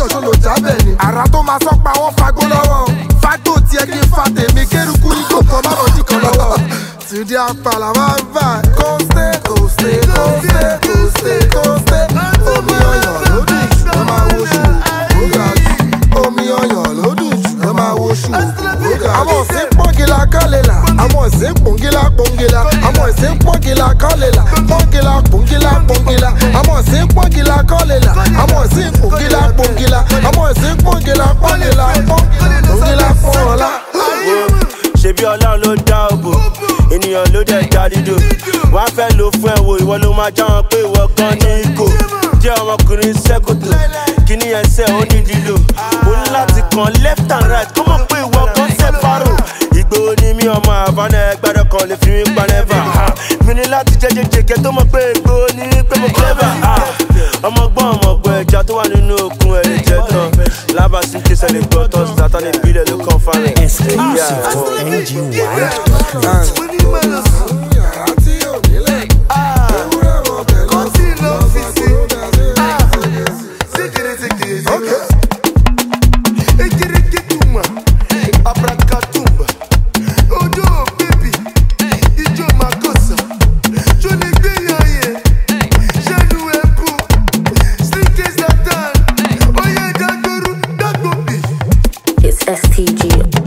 jọ ṣó lò jábẹ̀ ni. àrà tó máa sọ́pa wọ́n fagbó lọ́wọ́. fágbó tiẹ̀ kí n fa tèmi kérukú ní kòkó má lọ jí kan lọ́wọ́. Túndé apàlà máa ń bà kóństé kóństé kóństé kóństé kóństé. Omi ọyàn ló dùn jù ẹ máa wo ṣù ó ga jù. Omi ọyàn ló dùn jù ẹ máa wo ṣù ó ga jù. Àwọn òsín pọ́ngìlà kọ́lélà. Àwọn òsín pọ́ngìlà pọ́ngìlà. Àwọn òsín pọ́ngìlà kọ́lélà. Pọ́ngìlà pọ́ngìlà pọ́ngìlà. Àwọn òsín pọ́ngìlà kọ́lélà. Àwọn òsín pọ́ngìlà pọ́ngìlà. Àwọn òsín pọ́ngìlà pọ́ngìlà pọ́ngìlà pọ́ngìlà. ṣebí ọlọ́run ló dá òbò ènìyàn ló dẹ̀ dá dídò wọ́n á fẹ́ lò fún ẹ̀ wò ìwọ ló máa já wọn pé ìwọ gan ní ikò jẹ́ ọmọkùnrin sẹ́kòtò kíní ẹsẹ̀ ó ní dílò ó ní láti kàn left and right kó mọ̀ pé ìwọ gan sẹ́pàrò ìgbòho ni mí ọmọ àbánà ẹgbẹ́rẹ́ kan lè fi mí pa nẹ́fà mi ní láti jẹ́jẹ́jẹ́ kẹ́ tó mọ̀ pé ìgbòho ni pé mo clever ọmọgbọ́n ọmọgbọ́n ẹja tó wà nínú òkun ẹ̀ lè jẹ́ tán lábàásí kí sẹ́lẹ̀ gbọ́ tán sátánì ìbílẹ̀ ló kàn fáwọn ẹ̀. Exclusive to NG Wide. It's STG.